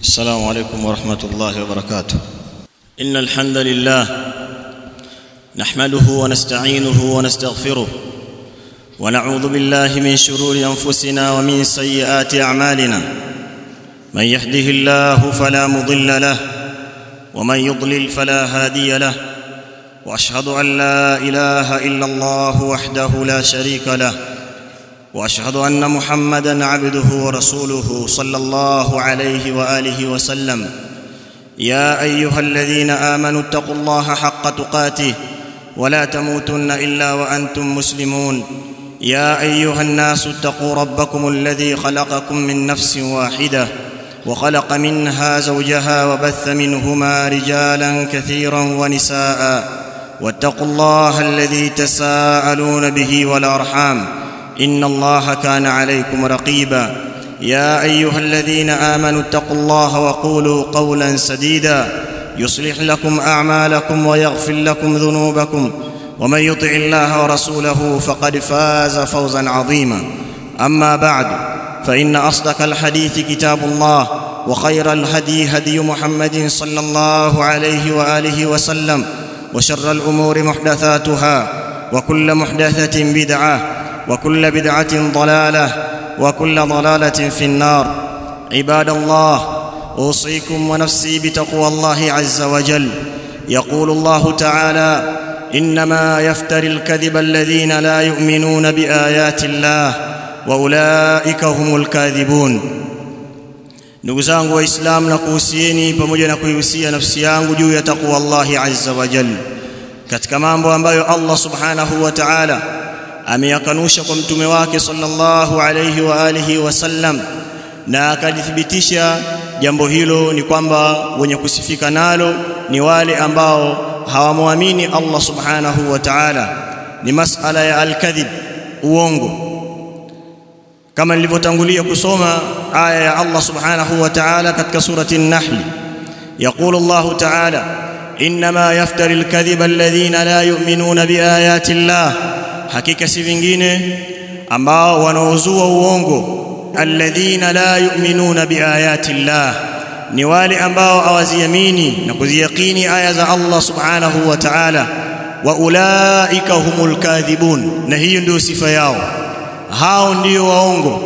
السلام عليكم ورحمة الله وبركاته إن الحمد لله نحمده ونستعينه ونستغفره ونعوذ بالله من شرور أنفسنا ومن سيئات أعمالنا من يهده الله فلا مضل له ومن يضلل فلا هادي له واشهد ان لا اله الا الله وحده لا شريك له واشهد ان محمدا عبده ورسوله صلى الله عليه واله وسلم يا ايها الذين امنوا اتقوا الله حق تقاته ولا تموتن الا وانتم مسلمون يا ايها الناس اتقوا ربكم الذي خلقكم من نفس واحده وخلق منها زوجها وبث منهما رجالا كثيرا ونساء واتقوا الله الذي تساءلون به والارحام ان الله كان عليكم رقيبا يا ايها الذين امنوا اتقوا الله وقولوا قولا سديدا يصلح لكم اعمالكم ويغفر لكم ذنوبكم ومن يطع الله ورسوله فقد فاز فوزا عظيما اما بعد فان اصدق الحديث كتاب الله وخير الهدي هدي محمد صلى الله عليه واله وسلم وشر الامور محدثاتها وكل محدثه بدعه وكل بدعه ضلاله وكل ضلاله في النار عباد الله اوصيكم ونفسي بتقوى الله عز وجل يقول الله تعالى انما يفتري الكذب الذين لا يؤمنون بايات الله واولئك هم الكاذبون ndugu zangu waislamu na kuhusieni pamoja na kuihusia nafsi yangu juu ya takwa Allahi azza wa jalla katika mambo ambayo Allah subhanahu wa ta'ala ameyakanusha kwa mtume wake sallallahu alayhi wa alihi wasallam na akalithibitisha jambo hilo ni kwamba wenye kusifika nalo ni wale ambao hawamwamini Allah subhanahu wa ta'ala ni masala ya al-kadhib uongo kama nilivyotangulia kusoma aya ya Allah subhanahu wa ta'ala katika surati an-nahl يقول الله تعالى انما يفتري الكذب الذين لا يؤمنون بايات الله hakika si vingine ambao wanaozua uongo alladhina la yu'minuna biayati llah ni wale ambao hawaziamini na kuziyakini aya za Allah subhanahu wa ta'ala wa ulaika humul kadhibun na hiyo ndio sifa yao hao ndio waongo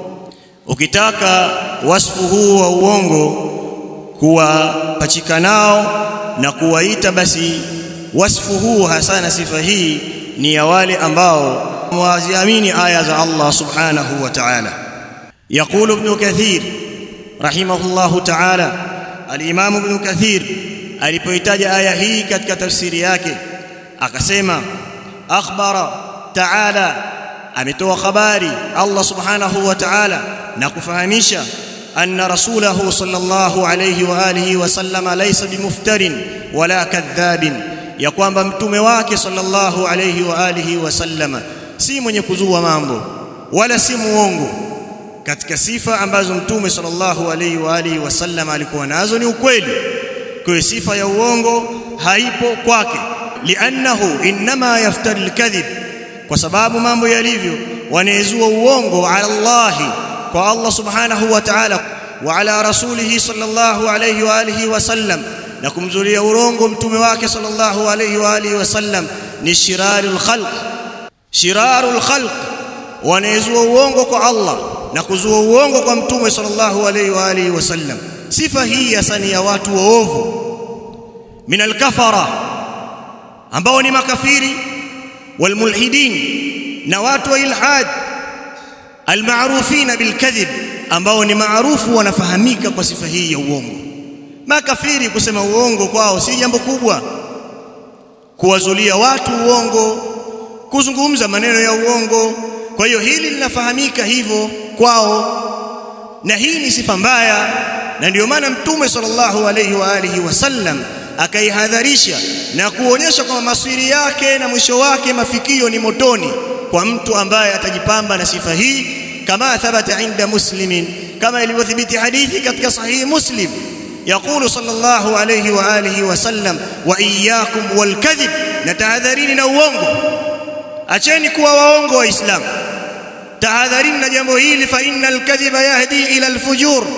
ukitaka wasfu huu wa uongo kuwapachika nao na kuwaita basi wasfu huu hasa na sifa hii ni ya wale ambao waziamini aya za Allah subhanahu wa ta'ala يقول ابن كثير رحمه الله تعالى الامام ابن كثير alipoitaja aya hii katika tafsiri yake akasema akhbara ta'ala ametoa habari Allah subhanahu wa ta'ala na kufahamisha anna rasulahu sallallahu alayhi wa alihi wa sallama laysa bimuftarin wala kadhabin ya kwamba mtume wake sallallahu alayhi wa alihi wa sallama si mwenye kuzua mambo wala si muongo katika sifa ambazo mtume sallallahu alayhi wa alihi wa sallama alikuwa nazo ni ukweli kwa sifa ya uongo haipo kwake li'annahu inma yaftari al-kadhib kwa sababu mambo yalivyo wanaezua uongo ala Allah kwa Allah subhanahu wa ta'ala wa ala rasulihi sallallahu alayhi wa alihi wa sallam na kumzulia urongo mtume wake sallallahu alayhi wa alihi wasallam ni shirarul khalq shirarul khalq wanaezua uongo kwa Allah na kuzua uongo kwa mtume sallallahu alayhi wa alihi wasallam sifa hii hasa ya watu waovu min alkafara ambao ni makafiri walmulhidin na watu wa ilhad almarufina bilkadhib ambao ni maarufu wanafahamika kwa sifa hii ya uongo makafiri kusema uongo kwao si jambo kubwa kuwazulia watu uongo kuzungumza maneno ya uongo kwa hiyo hili linafahamika hivyo kwao na hii ni sifa mbaya na ndio maana mtume sallallahu alayhi wa alihi wasallam akaihadharisha na kuonyesha kwamba maswiri yake na mwisho wake mafikio ni motoni kwa mtu ambaye atajipamba na sifa hii kama thabata inda muslimin kama ilivyothibiti hadithi katika sahihi muslim يقول صلى الله عليه واله وسلم واياكم والكذب نتحذرين na uongo acheni kuwa waongo waislamu tahadharini na jambo hili fa innal kadhiba yahdi ila alfujur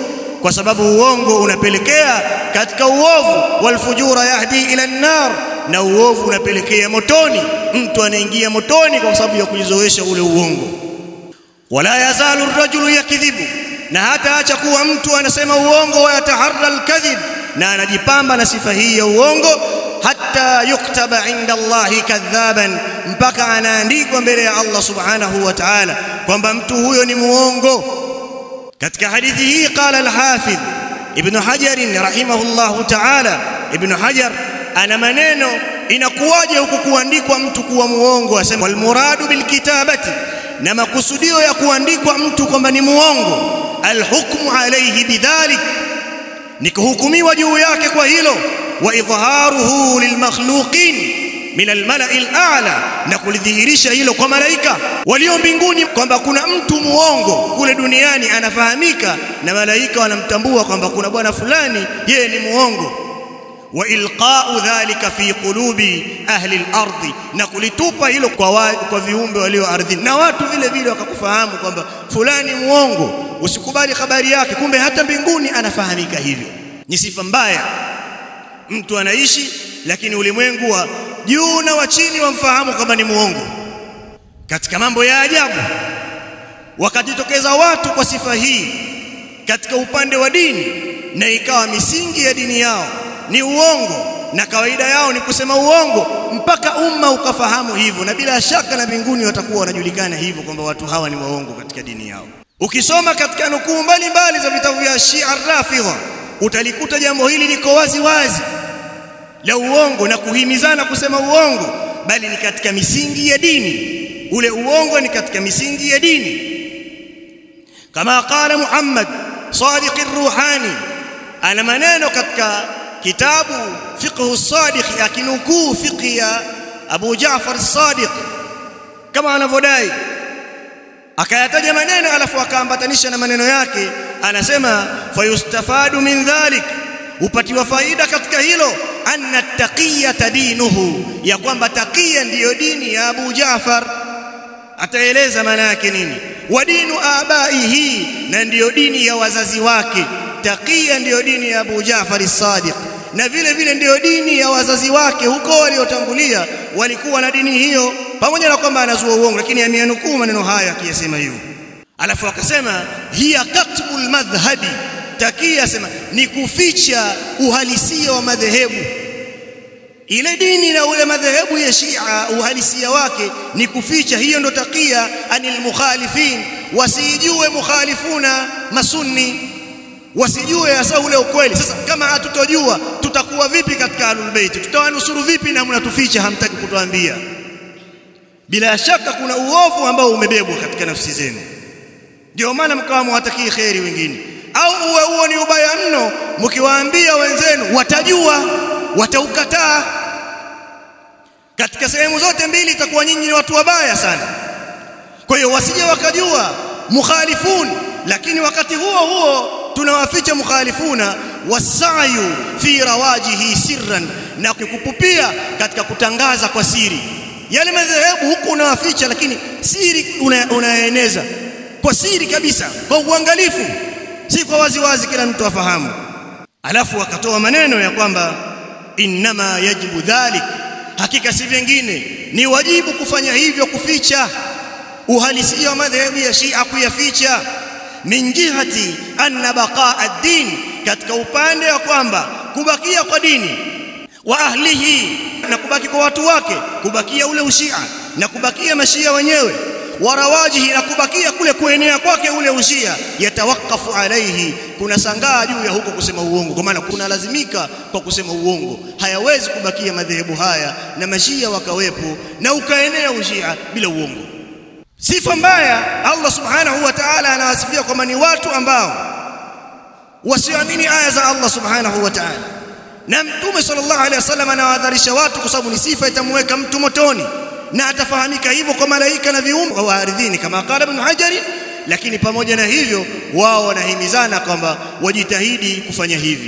kwa sababu uongo unapelekea katika uovu walfujura yahdi ila an-nar na uovu unapelekea motoni mtu anaingia motoni kwa sababu ya kujizoesha ule uongo wala yazalu ar-rajulu yakdhibu na hata acha kuwa mtu anasema uongo wa yataharra al-kadhib na anajipamba na sifa hii ya uongo hatta yuktaba inda Allahi kadhaban mpaka anaandikwa mbele ya Allah subhanahu wa ta'ala kwamba mtu huyo ni muongo katika hadithi hii qala al-hafidh ibn hajar rahimahullahu ta'ala ibn hajar ana maneno inakuwaje huku kuandikwa mtu kuwa muongo asema wal muradu bil kitabati na makusudio ya kuandikwa mtu kwamba ni muongo alhukmu alayhi bidhalik ni kuhukumiwa juu yake kwa hilo wa idharuhu lilmakhluqin min almala'i al'a na kulidhihirisha hilo kwa malaika walio mbinguni kwamba kuna mtu muongo kule duniani anafahamika na malaika wanamtambua kwamba kuna bwana fulani yeye ni muongo wa ilqa'u dhalika fi qulubi ahli al-ardi na kulitupa hilo kwa wa, kwa viumbe walio ardhini na watu vile vile wakakufahamu kwamba fulani muongo usikubali habari yake kumbe hata mbinguni anafahamika hivyo ni sifa mbaya mtu anaishi lakini ulimwengu wa juu na wa chini wamfahamu kwamba ni muongo katika mambo ya ajabu wakajitokeza watu kwa sifa hii katika upande wa dini na ikawa misingi ya dini yao ni uongo na kawaida yao ni kusema uongo mpaka umma ukafahamu hivyo na bila shaka na mbinguni watakuwa wanajulikana hivyo kwamba watu hawa ni waongo katika dini yao ukisoma katika nukuu mbalimbali za vitabu vya Shia Rafidha utalikuta jambo hili liko wazi wazi la uongo na kuhimizana kusema uongo bali ni katika misingi ya dini ule uongo ni katika misingi ya dini kama qala Muhammad Sadiq ar-Ruhani ana maneno katika kitabu fiqh as-sadiq akinukuu fiqh ya Abu Jaafar as-Sadiq kama anavyodai akayataja maneno alafu akaambatanisha na maneno yake anasema fayustafadu min dhalik upatiwa faida katika hilo anna taqiyata dinuhu ya kwamba taqiya ndiyo dini ya Abu Jaafar ataeleza maana yake nini wa dinu abaihi na ndiyo dini ya wazazi wake taqiya ndiyo dini ya Abu Jaafar as-Sadiq na vile vile ndiyo dini ya wazazi wake huko waliotangulia walikuwa na dini hiyo pamoja na kwamba anazua uongo lakini ameanukuu maneno haya akiyasema hivyo alafu akasema hiya katbul madhhabi takia sema ni kuficha uhalisia wa madhehebu ile dini na ule madhehebu ya Shia uhalisia wake ni kuficha hiyo ndo takia anil mukhalifin wasijue mukhalifuna masunni wasijue hasa ule ukweli sasa kama hatutojua tutakuwa vipi katika ahlul bait tutawanusuru vipi na mnatuficha hamtaki kutuambia bila shaka kuna uovu ambao umebebwa katika nafsi zenu ndio maana mkawa mwatakii kheri wengine au uwe huo ni ubaya mno mkiwaambia wenzenu watajua wataukataa katika sehemu zote mbili itakuwa nyinyi ni watu wabaya sana kwa hiyo wasije wakajua mukhalifun lakini wakati huo huo tunawaficha mukhalifuna wasayu fi rawajihi sirran na kukupupia katika kutangaza kwa siri yale madhehebu huku unawaficha lakini siri una, unaeneza kwa siri kabisa kwa uangalifu si kwa wazi wazi kila mtu afahamu alafu akatoa maneno ya kwamba innama yajibu dhalik hakika si vingine ni wajibu kufanya hivyo kuficha uhalisia wa madhehebu ya Shia kuyaficha min jihati anna baqaa ad-din katika upande wa kwamba kubakia kwa dini wa ahlihi na kubaki kwa watu wake kubakia ule ushia na kubakia mashia wenyewe warawajihi na kubakia kule kuenea kwake ule ushia yatawakafu alaihi kuna sangaa juu ya huko kusema uongo kwa maana kuna lazimika kwa kusema uongo hayawezi kubakia madhehebu haya na mashia wakawepo na ukaenea ushia bila uongo sifa mbaya Allah subhanahu wa ta'ala anawasifia kwamba ni watu ambao wasioamini aya za Allah subhanahu wa ta'ala na mtume sallallahu alaihi wasallam anawadharisha watu kwa sababu ni sifa itamweka mtu motoni na atafahamika hivyo kwa malaika na viumbe wa ardhini kama qala ibn hajar lakini pamoja na hivyo wao wanahimizana kwamba wajitahidi kufanya hivi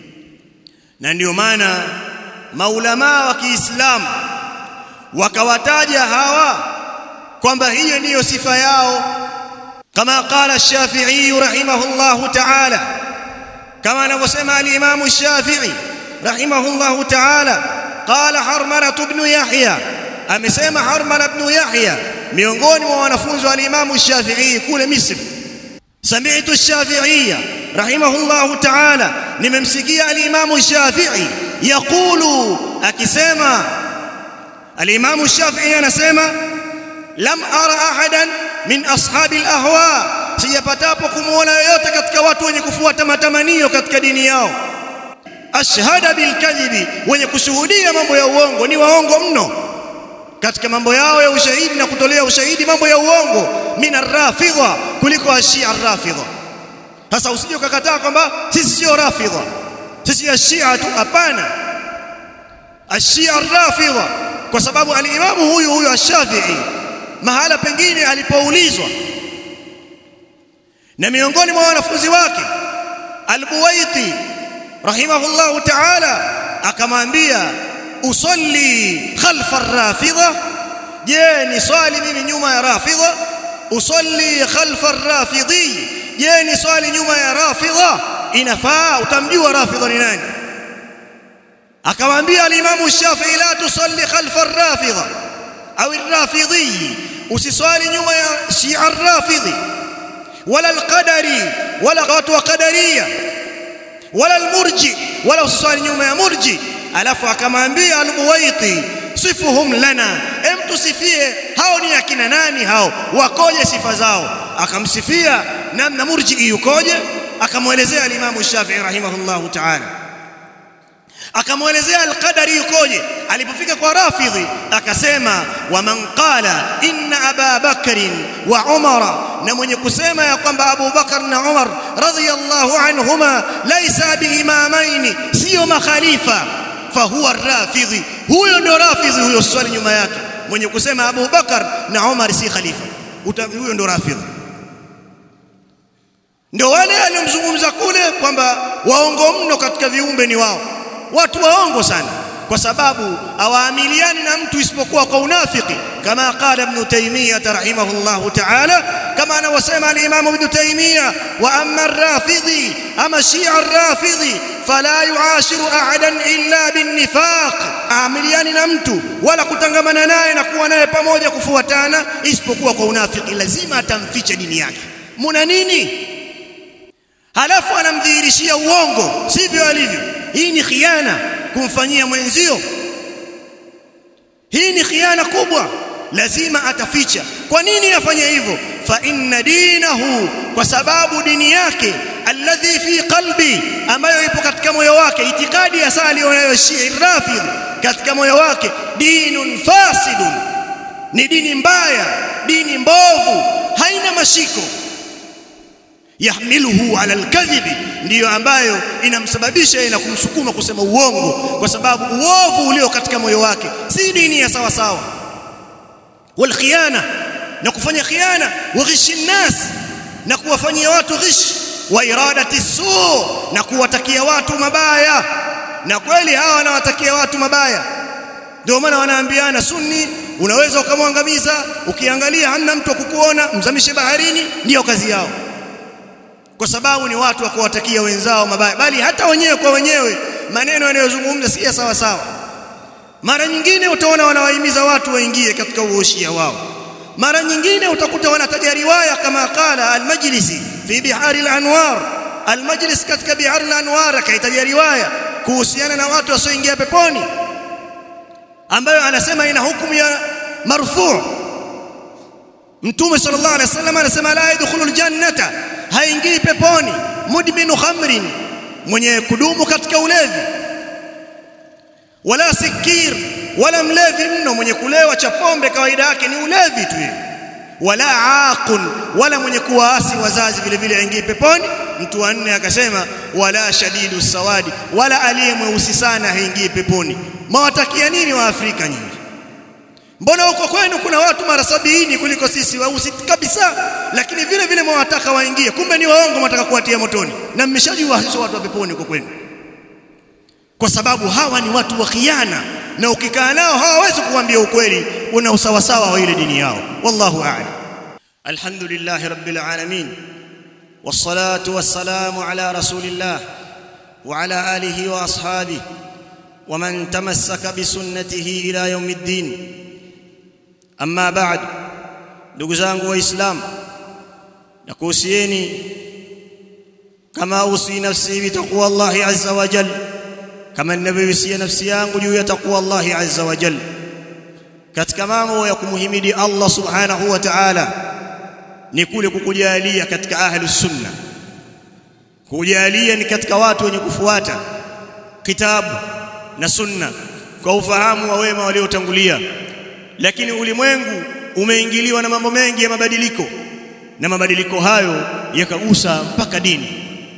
na ndio maana maulama wa Kiislamu wakawataja hawa kwamba hiyo ndiyo sifa yao kama qala Shafi'i rahimahullahu ta'ala kama anavyosema al-Imam Shafi'i rahimahullahu ta'ala qala Harmala ibn Yahya amesema Harmala ibn Yahya miongoni mwa wanafunzi wa al-Imam Shafi'i kule Misri sami'tu Shafi'iyya rahimahullahu ta'ala nimemsikia al-Imam Shafi'i yaqulu akisema al-Imam Shafi'i anasema lam ara ahadan min ashabi al-ahwa sijapatapo kumuona yoyote katika watu wenye kufuata matamanio katika dini yao ashhada bilkadhibi wenye kushuhudia mambo ya uongo ni waongo mno katika mambo yao ya ushahidi na kutolea ushahidi mambo ya uongo min arrafidha kuliko ashia arrafidha sasa usije ukakataa kwamba sisi sio rafidha sisi ashia tu hapana ashia arrafidha kwa sababu alimamu huyu huyu ash-Shafi'i mahala pengine alipoulizwa na miongoni mwa wanafunzi wake al-Buwaiti rahimahullahu ta'ala akamwambia usalli khalfa ar-rafidha je ni swali mimi nyuma ya rafidha usalli khalfa ar-rafidhi je ni swali nyuma ya rafidha inafaa utamjua rafidha ni nani akamwambia al-Imam Shafi'i la tusalli khalfa ar-rafidha au ar-rafidhi usiswali nyuma ya Shia ar-rafidhi wala al-qadari wala watu wa qadariya wala al-murji wala usiswali nyuma ya murji alafu akamwambia al-Buwaiti sifuhum lana em tusifie hao ni akina nani hao wakoje sifa zao akamsifia namna murji yukoje akamwelezea al-Imam Shafi'i rahimahullahu ta'ala akamwelezea al-qadari yukoje alipofika kwa rafidhi akasema wa man qala inna aba bakrin wa umara na mwenye kusema ya kwamba Abu Bakar na Umar radhiyallahu anhuma laysa biimamaini sio makhalifa fahuwa rafidhi huyo ndo rafidhi huyo swali nyuma yake mwenye kusema Abu Bakar na Umar si khalifa huyo ndo rafidhi ndio wale aliomzungumza kule kwamba waongo mno katika viumbe ni wao watu waongo sana kwa sababu hawaamiliani na mtu isipokuwa kwa unafiki kama qala ibn taymiyah rahimahullahu ta'ala kama anavyosema al-imam ibn taymiyah wa amma ar-rafidhi ama shi'a ar-rafidhi fala yuashiru ahadan illa bin-nifaq aamiliani na mtu wala kutangamana naye na kuwa naye pamoja kufuatana isipokuwa kwa unafiki lazima atamficha dini yake muna nini halafu anamdhihirishia uongo sivyo alivyo hii ni khiana kumfanyia mwenzio hii ni khiana kubwa lazima ataficha kwa nini afanye hivyo fa inna dinahu kwa sababu dini yake alladhi fi qalbi ambayo ipo katika moyo wake itikadi ya sali wanayoshia rafidh katika moyo wake dinun fasidun ni dini mbaya dini mbovu haina mashiko yahmiluhu ala alkadhibi ndiyo ambayo inamsababisha na kumsukuma kusema uongo kwa sababu uovu ulio katika moyo wake si dini ya sawa sawa wal khiyana na kufanya khiana wa ghishi nas na kuwafanyia watu ghish wa iradati suu na kuwatakia watu mabaya na kweli hawa wanawatakia watu mabaya ndio maana wanaambiana sunni unaweza ukamwangamiza ukiangalia hamna mtu kukuona mzamishe baharini ndiyo kazi yao kwa sababu ni watu wa kuwatakia wenzao mabaya bali hata wenyewe kwa wenyewe maneno yanayozungumza si sawa sawa mara nyingine utaona wanawahimiza watu waingie katika uoshia wao mara nyingine utakuta wanataja riwaya kama qala al-majlisi fi bihari al-anwar al-majlis katika bihari al-anwar akaitaja riwaya kuhusiana na watu wasioingia peponi ambayo anasema ina hukumu ya marfu mtume sallallahu alaihi wasallam anasema la yadkhulul jannata haingii peponi mudminu khamrin mwenye kudumu katika ulevi wala sikir wala mlevi mno mwenye kulewa cha pombe kawaida yake ni ulevi tu wala aqun wala mwenye kuwaasi wazazi vile vile aingii peponi mtu wa nne akasema wala shadidu sawadi wala aliye mweusi sana haingii peponi mawatakia nini wa Afrika nyinyi mbona huko kwenu kuna watu mara sabini kuliko sisi weusi kabisa lakini vile vile mwataka waingie kumbe ni waongo mwataka kuwatia motoni na mmeshajua sio watu wa peponi huko kwenu kwa sababu hawa ni watu wa khiana na ukikaa nao hawawezi kuambia ukweli una usawasawa wa ile dini yao wallahu a'lam alhamdulillah rabbil alamin والصلاه والسلام على رسول الله وعلى اله واصحابه ومن تمسك بسنته الى يوم الدين اما بعد ndugu zangu waislamu nakuhusieni kama usi nafsi bitaqwa Allah azza wa jalla kama ninavyohusia nafsi yangu juu ya taqwa Allah azza wa jalla katika mambo ya kumhimidi Allah subhanahu wa ta'ala ni kule kukujalia katika ahli sunna kujalia ni katika watu wenye kufuata kitabu na sunna kwa ufahamu wa wema waliotangulia lakini ulimwengu umeingiliwa na mambo mengi ya mabadiliko na mabadiliko hayo yakagusa mpaka dini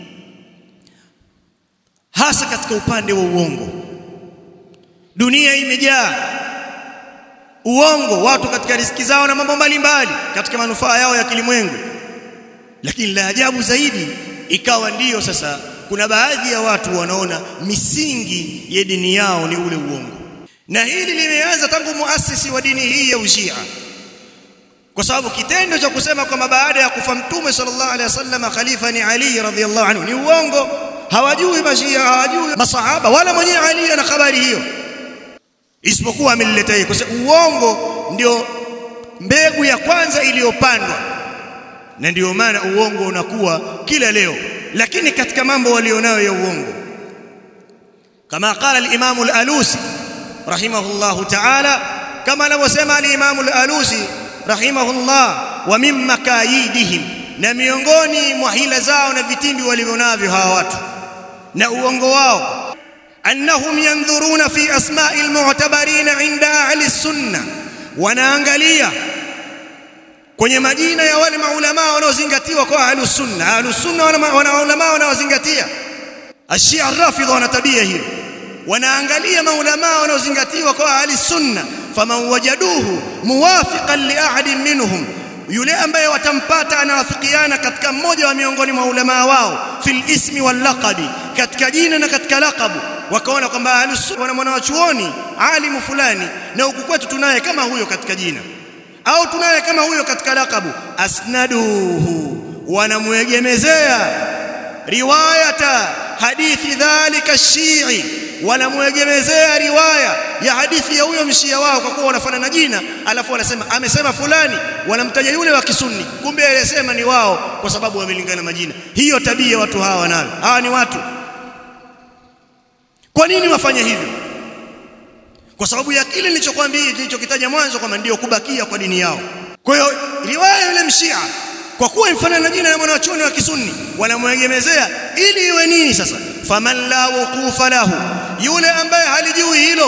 hasa katika upande wa uongo dunia imejaa uongo watu katika riziki zao na mambo mbalimbali katika manufaa yao ya kilimwengu lakini la ajabu zaidi ikawa ndiyo sasa kuna baadhi ya watu wanaona misingi ya dini yao ni ule uongo na hili limeanza tangu muasisi wa dini hii ya ushia kwa sababu kitendo cha kusema kwamba baada ya kufa mtume sallallahu alaihi wasallam khalifa ni Ali radhiallahu anhu ni uongo hawajui mashia hawajui masahaba wala mwenyewe Ali ana habari hiyo isipokuwa amelileta yeye kwa sababu uongo ndio mbegu ya kwanza iliyopandwa na ndio maana uongo unakuwa kila leo lakini katika mambo walionayo ya uongo kama qala al-Imam al-Alusi rahimahullah ta'ala kama anavyosema al-Imam al-Alusi rahimahullah wa min makayidihim na miongoni mwa hila zao na vitimbi walivyonavyo hawa watu na uongo wao annahum yanzuruna fi asma'i al-mu'tabarin 'inda ahli sunnah wanaangalia kwenye majina ya wale maulama wanaozingatiwa kwa ahlus sunna ahlus sunna wana maulama wanaozingatia ashia rafidha wana tabia hiyo wanaangalia maulama wanaozingatiwa kwa ahli sunna faman wajaduhu muwafiqan li ahadin minhum yule ambaye watampata anawafikiana katika mmoja wa miongoni mwa ulama wao fil ismi wal laqabi katika jina na katika laqabu wakaona kwamba ahlus sunna wana mwanachuoni alimu fulani na huku kwetu tunaye kama huyo katika jina au tunaye kama huyo katika lakabu asnaduhu wanamwegemezea riwayata hadithi dhalika shii wanamwegemezea riwaya ya hadithi ya huyo mshia wao kwa kuwa wanafanana jina alafu wanasema amesema fulani wanamtaja yule wa kisunni kumbe aliyesema ni wao kwa sababu wamelingana majina hiyo tabia watu hawa wanayo hawa ni watu kwa nini wafanye hivyo kwa sababu ya kile nilichokuambia nilichokitaja mwanzo kwamba ndio kubakia kwa dini yao kwa hiyo riwaya yule mshia kwa kuwa mfano na jina la mwanachuoni wa kisunni wanamwegemezea ili iwe nini sasa faman la wuqufa lahu yule ambaye halijui hilo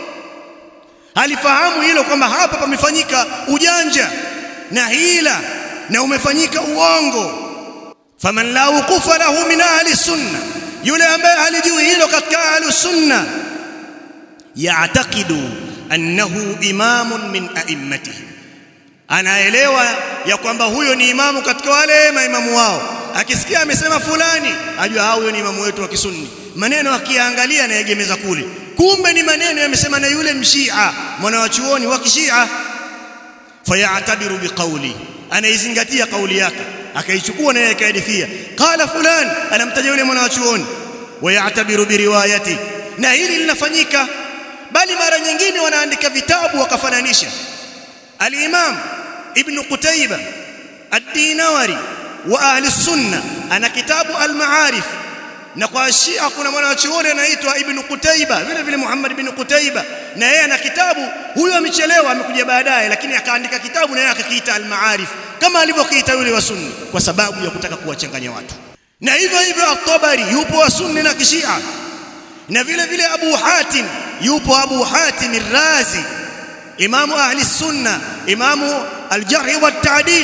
halifahamu hilo kwamba hapa pamefanyika ujanja na hila na umefanyika uongo faman la wuqufa lahu min ahli sunna yule ambaye halijui hilo katika ahli sunna ya'taqidu annahu imamun min a'immatihim anaelewa ya kwamba huyo ni imamu katika wale maimamu wao akisikia amesema fulani ajua hao huyo ni imamu wetu wa kisunni maneno akiangalia anaegemeza kule kumbe ni maneno yamesema na yule mshia mwana wa chuoni wa kishia fayatabiru biqauli anaizingatia kauli yake akaichukua naye akahadithia qala fulan anamtaja yule mwana wa chuoni wayatabiru biriwayati na hili linafanyika bali mara nyingine wanaandika vitabu wakafananisha al-Imam Ibn Qutayba ad-Dinawari wa ahli sunna ana kitabu al-Ma'arif na kwa Shia kuna mwanachuoni anaitwa Ibn Qutayba vile vile Muhammad ibn Qutayba na yeye ana kitabu huyo amechelewa amekuja baadaye lakini akaandika kitabu na yeye akakiita al-Ma'arif kama alivyokiita yule wa sunni kwa sababu ya kutaka kuwachanganya watu na hivyo hivyo at-Tabari yupo wa sunni na kishia na vile vile Abu Hatim yupo Abu Hatim ar-Razi imamu ahli sunna imamu al-jarh wa ta'dil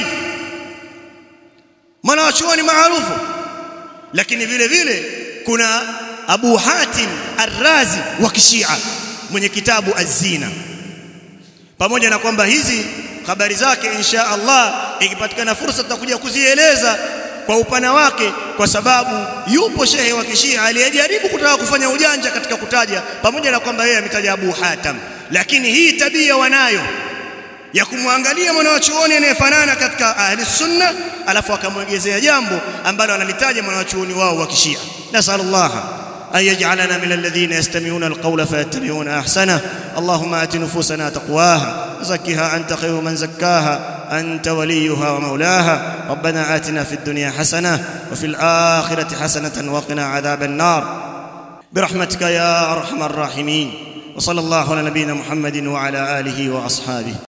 mwanachuoni maarufu lakini vile vile kuna Abu Hatim ar-Razi wa kishia mwenye kitabu Az-Zina pamoja na kwamba hizi habari zake insha Allah ikipatikana fursa tutakuja kuzieleza kwa upana wake kwa sababu yupo shehe wa kishia aliyejaribu kutaka kufanya ujanja katika kutaja pamoja na kwamba yeye ametaja Abu Hatim lakini hii tabia wanayo ya kumwangalia mwanachuoni anayefanana katika ahli sunna alafu akamwegezea jambo ambalo analitaja mwanachuoni wao wa kishia nasallallahu أن يجعلنا من الذين يستمعون القول فيتبعون أحسنه اللهم آت نفوسنا تقواها وزكها أنت خير من زكاها أنت وليها ومولاها ربنا آتنا في الدنيا حسنة وفي الآخرة حسنة وقنا عذاب النار برحمتك يا أرحم الراحمين وصلى الله على نبينا محمد وعلى آله وأصحابه